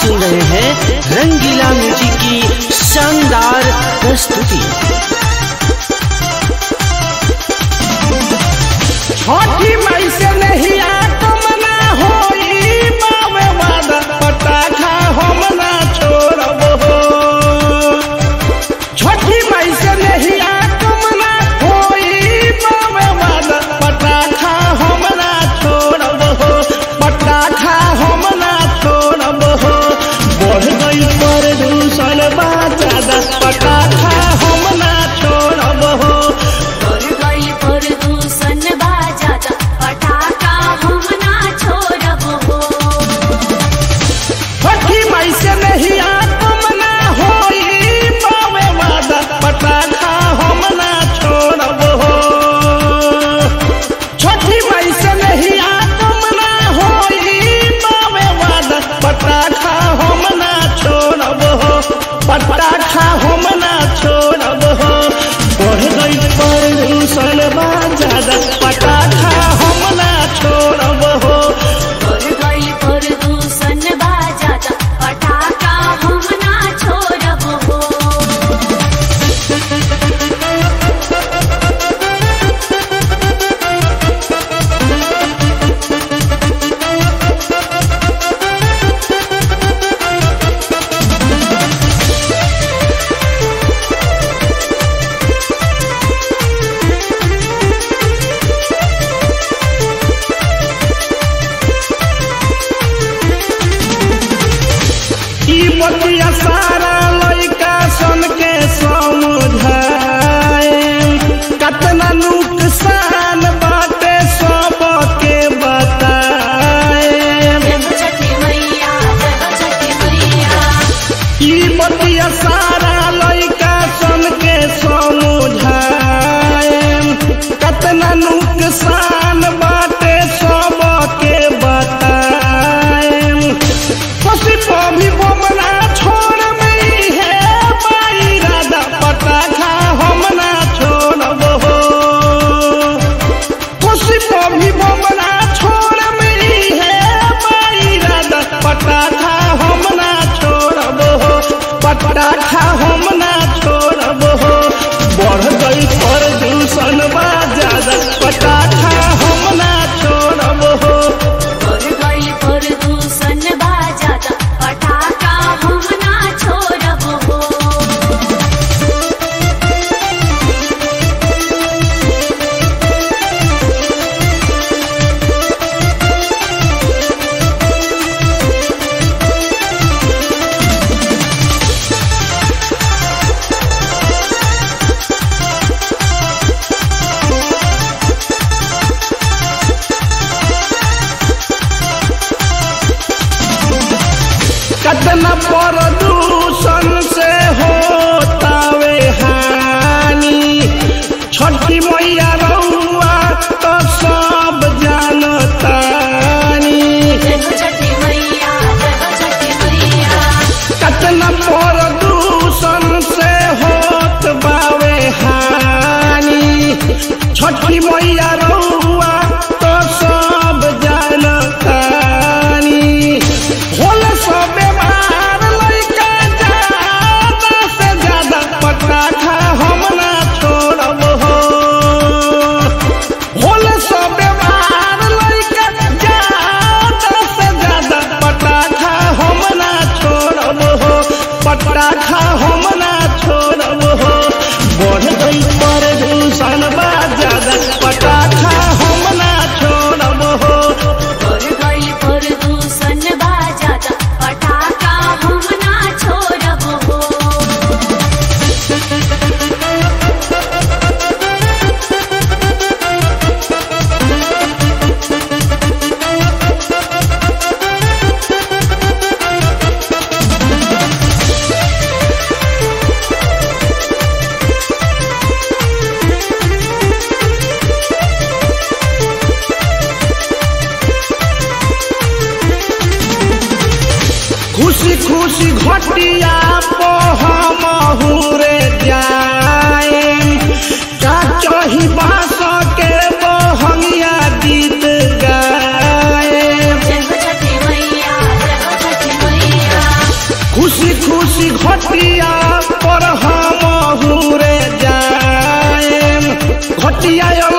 सुन रहे हैं रंगीला म्यूजिक की शानदार प्रस्तुति छठी मई से नहीं आगमना होई बावे वादा पटाखा हम ना छोड़ब हो छठी मई से नहीं आगमना होई बावे वादा पटाखा हम ना छोड़ब हो पटाखा हम ना छोड़ब हो बढ़ गई प्रदूषण बा ज्यादा पटाखा हम ना छोड़ब हो और गई प्रदूषण बाजाता पटाखा हम ना छोड़ब हो छठी मई से नहीं आगमना होई बावे वादा पटाखा हम ना छोड़ब हो छठी मई से नहीं आगमना होई बावे वादा पटाखा हम ना छोड़ब हो पटाखा हम ना छोड़ब हो बढ़ गई प्रदूषण बा ज्यादा पटाखा हम ना छोड़ब हो और गई प्रदूषण बाजाता पटाखा हम ना छोड़ब हो ई बतिया सारा लइका सन के समझाए कतना नुकसान बाटे सबके बताए जय हो छठी मैया जय हो छठी मैया ई बतिया सारा लइका सन के समझाए कतना नुकसान बाटे सबके बताए खुशी भी बोमना छोड़ मई है बाई राधा पटाखा हम ना छोड़ब हो खुशी भी बोमना छोड़ मई है बाई राधा पटाखा हम ना छोड़ब हो पटाखा हम ना छोड़ब हो बढ़ गई प्रदूषण बा ज्यादा पटाखा हम ना छोड़ब हो और गई प्रदूषण बाजाता पटाखा हम ना छोड़ब हो कतना प्रदूषण से होतावे हानि छठी मैया रउआ तो सब जानतानी जय हो छठी मैया जय हो छठी मैया कतना प्रदूषण से होत बावे हानि छठी मैया रउआ तो सब जानतानी होल सब बीमार लइका ज्यादा से ज्यादा पटाखा हम ना छोड़ब हो होल सब बीमार लइका ज्यादा से ज्यादा पटाखा हम ना छोड़ब हो पटाखा हम ना छोड़ब हो बढ़ गई प्रदूषण बा ज्यादा पटाखा हम ना छोड़ब हो और गई प्रदूषण बाजाता पटाखा हम ना छोड़ब हो खुशी खुशी घटिया पो हम रे जाए का चही बास के बहंगिया गीत गाए जय हो छठी मैया जय हो छठी मैया खुशी घटिया पर हम हुरे जाएम घटिया